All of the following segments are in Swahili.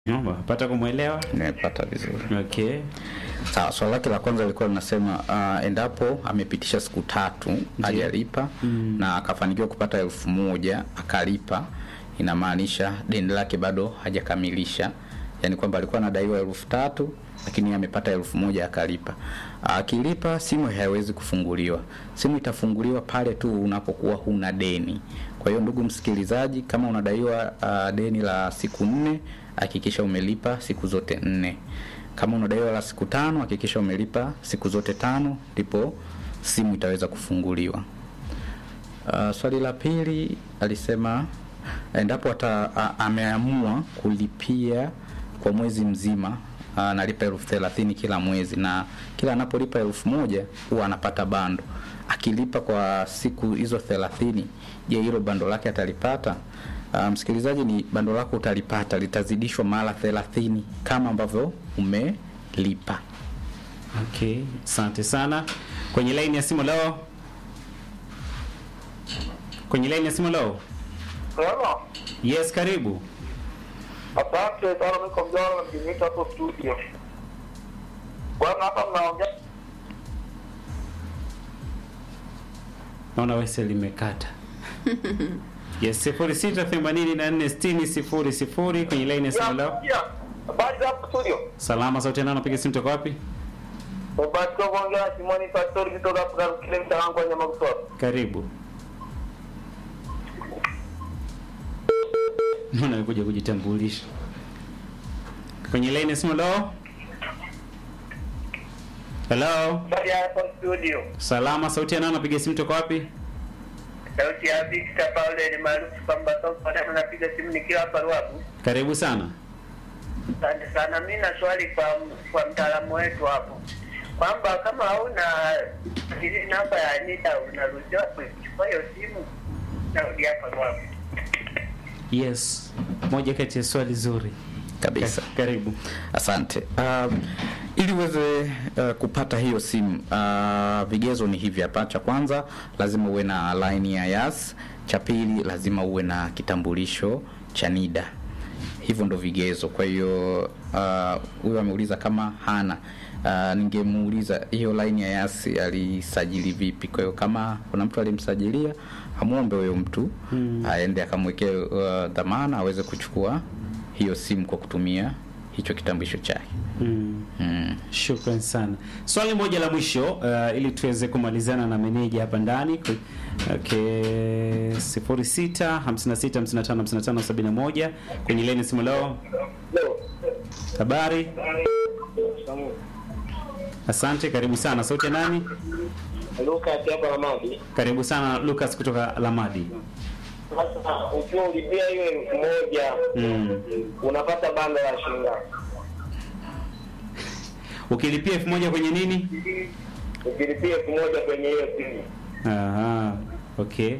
Pata kumwelewa? Nimepata vizuri. Okay. Sawa, swali lake la kwanza lilikuwa linasema uh, endapo amepitisha siku tatu hajalipa na akafanikiwa kupata elfu moja akalipa, inamaanisha deni lake bado hajakamilisha, yaani kwamba alikuwa anadaiwa elfu tatu lakini amepata elfu moja akalipa. Akilipa simu haiwezi kufunguliwa. Simu itafunguliwa pale tu unapokuwa huna deni. Kwa hiyo ndugu msikilizaji, kama unadaiwa uh, deni la siku nne, hakikisha umelipa siku zote nne. Kama unadaiwa la siku tano, hakikisha umelipa siku zote tano, ndipo simu itaweza kufunguliwa. Uh, swali la pili alisema endapo ata, a, ameamua kulipia kwa mwezi mzima analipa elfu thelathini kila mwezi na kila anapolipa elfu moja huwa anapata bando. Akilipa kwa siku hizo thelathini, je, hilo bando lake atalipata? Uh, msikilizaji, ni bando lako utalipata, litazidishwa mara thelathini kama ambavyo umelipa. Okay, asante sana. Kwenye line ya simu leo. Kwenye line ya simu leo. Hello. Yes, karibu. Asante sana niko mjana na mjinita hapo studio. Bwana hapa mnaongea Naona wese limekata. Yes, 06846000 kwenye line ya simu leo. Ya, Habari za hapo studio. Salama sauti nani anapiga simu toka wapi? Mbatika kuongea na Simoni Pastori kutoka hapo kile mtaangu wa Nyamakuswa. Karibu. Naona amekuja kujitambulisha. Kwenye line ya simu leo. Hello. Habari ya hapo studio. Salama sauti nani anapiga simu toka wapi? Sauti ya Victor Paul ni maarufu kwamba sasa anapiga simu nikiwa hapa Ruabu. Karibu sana. Asante sana. Mimi na swali kwa kwa mtaalamu wetu hapo kwamba kama hauna ile namba ya Anita unaruhusiwa kuchukua hiyo simu narudi hapa Ruabu. Yes. Moja kati ya swali zuri. Kabisa. Ka- Karibu. Asante. Uh, ili uweze uh, kupata hiyo simu uh, vigezo ni hivi hapa. Cha kwanza lazima uwe na line ya Yas. Cha pili lazima uwe na kitambulisho cha NIDA. Hivyo ndo vigezo. Kwa hiyo uh, huyo ameuliza kama hana Uh, ningemuuliza hiyo line ya Yas alisajili vipi. Kwa hiyo kama kuna mtu alimsajilia, amwombe huyo mtu aende akamwekee uh, dhamana aweze kuchukua hiyo simu kwa kutumia hicho kitambulisho chake. Mm. Mm. Shukran sana. Swali moja la mwisho uh, ili tuweze kumalizana na meneja hapa ndani. Ku- Okay, 06 56 55 55 71 kwenye leni simu leo. Habari? Asante, karibu sana. Sauti ya nani? Luka hapa Ramadi. Karibu sana Lucas kutoka Lamadi. Sasa ukiwa ulipia hiyo elfu moja Mm. unapata bando la shilingi ngapi? Ukilipia elfu moja kwenye nini? Ukilipia elfu moja kwenye hiyo simu Aha. Okay.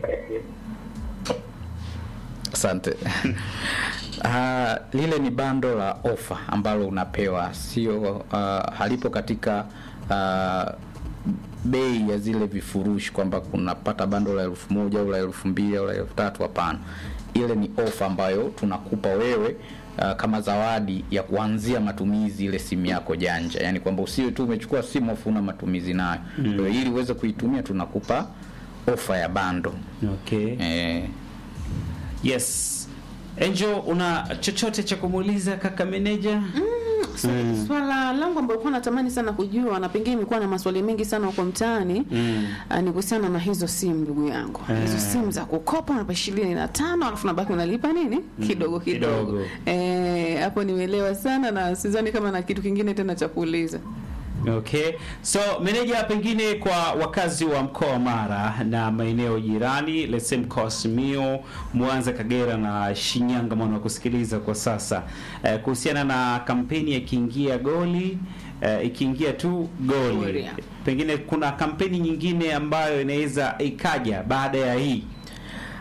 Asante. Ah, lile ni bando la ofa ambalo unapewa, sio uh, halipo katika uh, bei ya zile vifurushi kwamba kunapata bando la elfu moja au la elfu mbili au la elfu tatu. Hapana, ile ni ofa ambayo tunakupa wewe uh, kama zawadi ya kuanzia matumizi ile simu yako janja, yaani kwamba usiwe tu umechukua simu afu una matumizi nayo. Kwa hiyo ili uweze kuitumia tunakupa ofa ya bando Okay. eh, Yes. Angel, una chochote cha kumuuliza kaka meneja? Swali- Swala langu ambalo kwa natamani sana kujua na pengine imekuwa na maswali mengi sana huko mtaani Mm. ah, ni kuhusiana na hizo simu ndugu yangu. Eh. Hizo simu za kukopa unalipa ishirini na tano alafu nabaki unalipa nini? Kidogo kidogo. kidogo. Eh, hapo nimeelewa sana na sidhani kama na kitu kingine tena cha kuuliza. Okay. So meneja, pengine kwa wakazi wa mkoa wa Mara na maeneo jirani, let's say mkoa wa Simiyu, Mwanza, Kagera na Shinyanga mwana kusikiliza kwa sasa eh, kuhusiana na kampeni ya ikiingia goli eh, ikiingia tu goli, Goli. pengine kuna kampeni nyingine ambayo inaweza ikaja baada ya hii.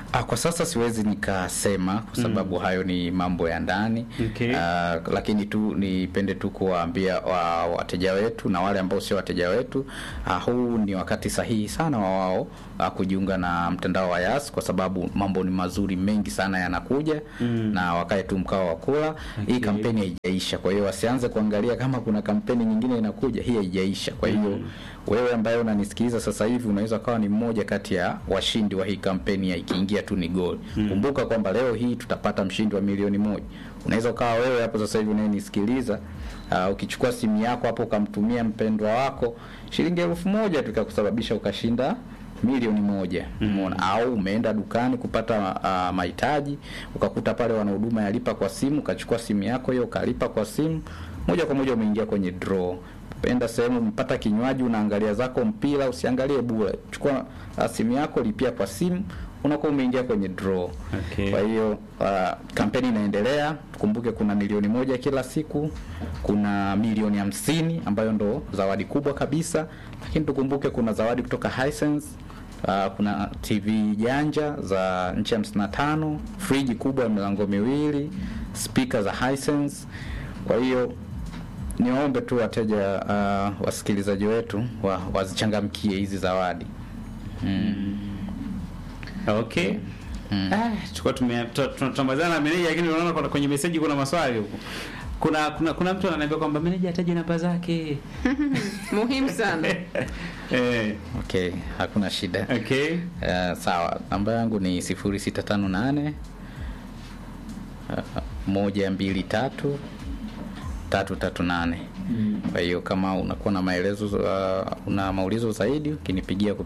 Ah, kwa sasa siwezi nikasema kwa sababu hayo ni mambo ya ndani Okay. Ah, lakini tu nipende tu kuwaambia wa, wateja wetu na wale ambao sio wateja wetu ah, huu ni wakati sahihi sana wa wao ah, kujiunga na mtandao wa Yas kwa sababu mambo ni mazuri mengi sana yanakuja na wakae tu mkao wa kula. Hii kampeni haijaisha, kwa hiyo wasianze kuangalia kama kuna kampeni nyingine inakuja. Hii haijaisha, kwa hiyo wewe ambaye unanisikiliza sasa hivi unaweza kawa ni mmoja kati ya washindi wa hii kampeni ya ikiingia tu ni goli. Kumbuka kwamba leo hii tutapata mshindi wa milioni moja. Unaweza ukawa wewe hapo sasa hivi unayenisikiliza, uh, ukichukua simu yako hapo ukamtumia mpendwa wako shilingi elfu moja tu ikakusababisha ukashinda milioni moja umeona au umeenda dukani kupata uh, mahitaji ukakuta pale wana huduma ya lipa kwa simu ukachukua simu yako hiyo ukalipa kwa simu moja kwa moja umeingia kwenye draw penda sehemu umepata kinywaji unaangalia zako mpira usiangalie bure chukua uh, simu yako lipia kwa simu unakuwa umeingia kwenye draw Okay. kwa hiyo uh, kampeni inaendelea tukumbuke kuna milioni moja kila siku kuna milioni hamsini ambayo ndo zawadi kubwa kabisa lakini tukumbuke kuna zawadi kutoka Hisense Uh, kuna TV janja za nchi hamsini na tano, friji kubwa ya milango miwili, spika za Hisense. Kwa hiyo niwaombe tu wateja uh, wasikilizaji wetu wa, wazichangamkie hizi zawadi mm. Okay. Ah, tulikuwa tume- tu- tu- tunamalizana na meneja lakini unaona kuna- kwenye meseji kuna maswali huko. Kuna kuna kuna mtu ananiambia kwamba meneja ataje namba zake. muhimu sana eh, Okay, hakuna shida. okay. Uh, sawa, namba yangu ni sifuri sita tano nane moja mbili tatu tatu tatu nane. Kwa hiyo kama unakuwa na maelezo uh, una maulizo zaidi ukinipigia